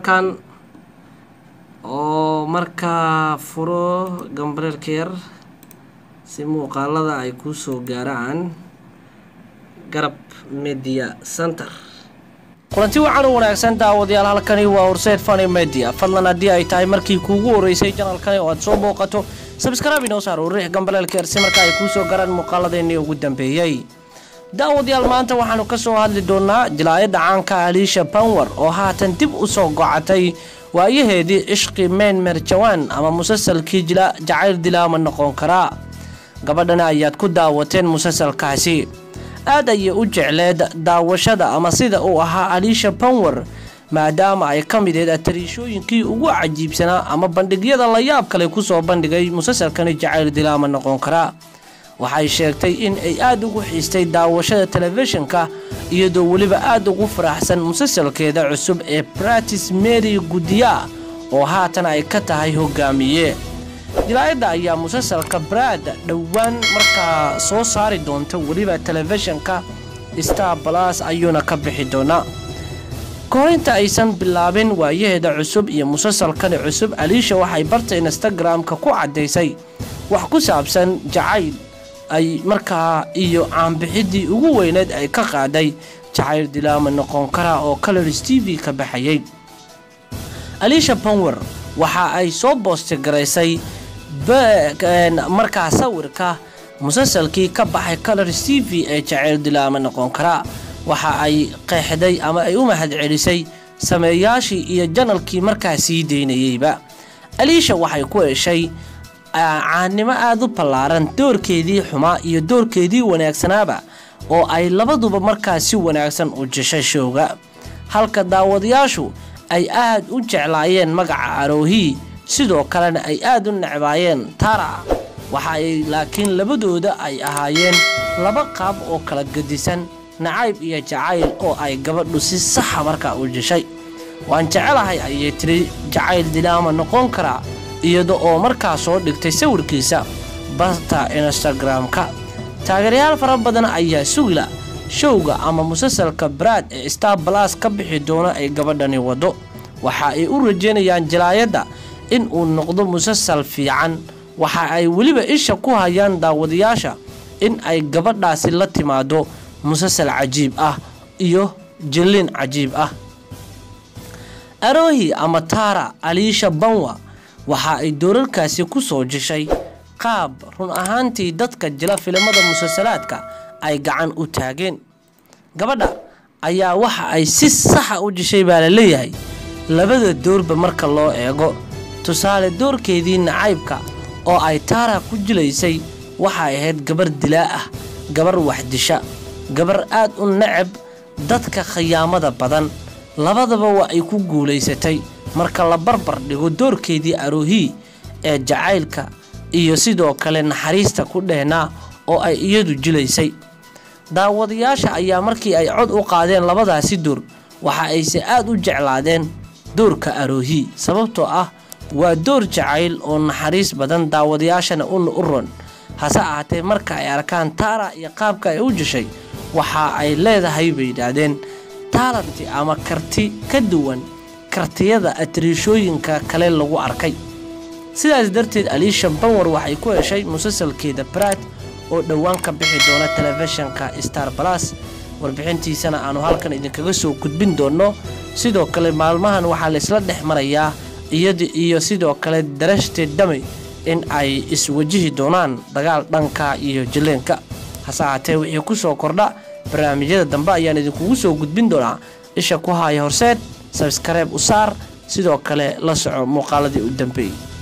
markaan oo markaa furo gambareerka yar si muuqaalada ay kuu soo gaaraan garab media center kulanti wacan u wanaagsan daawadayaal halkani waa horseed fani media fadlan haddii ay tahay markii kuugu horeysay janalkani oo aad soo booqato sabskraabi noo saar riix gambaleelka yar si marka ay kuu soo gaaraan muuqaaladeennii ugu dambeeyey daawadayaal maanta waxaanu ka soo hadli doonaa jilaayadda caanka aliisha banwer oo haatan dib u soo gocatay waayaheedii ishqi meen merjawaan ama musalsalkii jila jacayl dilaama noqon karaa gabadhana ayaad ku daawateen musalsalkaasi aad ayay u jecleed daawashada ama sida uu ahaa aliisha banwer maadaama ay ka mid ahayd atariishooyinkii ugu cajiibsanaa ama bandhigyada la yaab kale kusoo bandhigay musalsalkani jacayl dilaama noqon karaa waxay sheegtay in ay aada ugu xiistay daawashada telefishinka iyadoo weliba aada ugu faraxsan musalsalkeeda cusub ee bratis mary gudiya oo haatan ay ka tahay hogaamiye jilaayadda ayaa musalsalka brad dhowaan markaa soo saari doonta weliba telefishinka star balas ayuuna ka bixi doonaa korinta aysan bilaabin waayaheeda cusub iyo musalsalkani cusub aliisha waxay barta instagram-ka ku caddaysay wax ku saabsan jacayl ay markaa iyo caanbixidii ugu weyneed ay ka qaaday jacayl dilaama noqon karaa oo colors t v ka baxayay aliisha banwer waxa ay soo boostigaraysay markaa sawirka musalsalkii ka baxay colors t v ee jacayl dilaama noqon karaa waxa ay qeexday ama ay u mahad celisay sameeyaashii iyo janalkii markaa sii daynayeyba aliisha waxay ku heshay caannimo aada u ballaaran doorkeedii xumaa iyo doorkeedii wanaagsanaaba oo ay labaduba markaa si wanaagsan u jeshay showga halka daawadayaashu ay aad u jeclaayeen magaca aroohii sidoo kalena ay aada u necbaayeen tara waxa ay laakiin labadooda ay ahaayeen laba qaab oo kala gedisan nacayb iyo jacayl oo ay gabadhu si saxa markaa u jeshay waan jecelahay ayay tiri jacayl dilaama noqon karaa iyada oo markaa soo dhigtay sawirkiisa barta instagram-ka taageerayaal fara badan ayaa sugila showga ama musalsalka brad ee star balas ka bixi doona ay gabadhani wado waxa ay u rajeynayaan jilaayadda in uu noqdo musalsal fiican waxa ay weliba isha ku hayaan daawadayaasha in ay gabadhaasi la timaado musalsal cajiib ah iyo jilliin cajiib ah arohi ama tara aliisha banwa waxa ay doorarkaasi ku soo jeshay qaab run ahaantii dadka jila filimada musalsalaadka ay gacan u taageen gabadha ayaa waxa ay si saxa u jeshay baa la leeyahay labada doorba marka loo eego tusaale doorkeedii nacaybka oo ay taara ku jilaysay waxay ahayd gabar dilaa ah gabar waxdisha gabar aad u necab dadka khiyaamada badan labadaba waa ay ku guulaysatay marka la barbar dhigo doorkeedii aroohii ee jacaylka iyo sidoo kale naxariista ku dhehnaa oo ay iyadu jilaysay daawadayaasha ayaa markii ay cod u qaadeen labadaasi door waxa ayse aad u jeclaadeen doorka aroohii sababtoo ah waa door jacayl oo naxariis badan daawadayaashana u ron hase ahaatee marka ay arkaan taara iyo qaabka ay u jeshay waxa ay leedahay bay yidhaahdeen taalanti ama karti ka duwan kartiyada atariishooyinka kale lagu arkay sidaas darteed aliisha banwer waxay ku heshay musalsalkeeda brad oo dhowaan ka bixi doona telefishinka star balas warbixintiisana aanu halkan idinkaga soo gudbin doonno sidoo kale maalmahan waxaa laysla dhex marayaa iyada iyo sidoo kale darashteed dhami in ay iswajihi doonaan dagaal dhanka iyo jileenka hase ahaatee wixii ku soo kordha barnaamijyada dambe ayaan idinkugu soo gudbin doonaa isha ku haaya horseed sabskareeb u saar sidoo kale la soco muuqaaladii u dambeeyey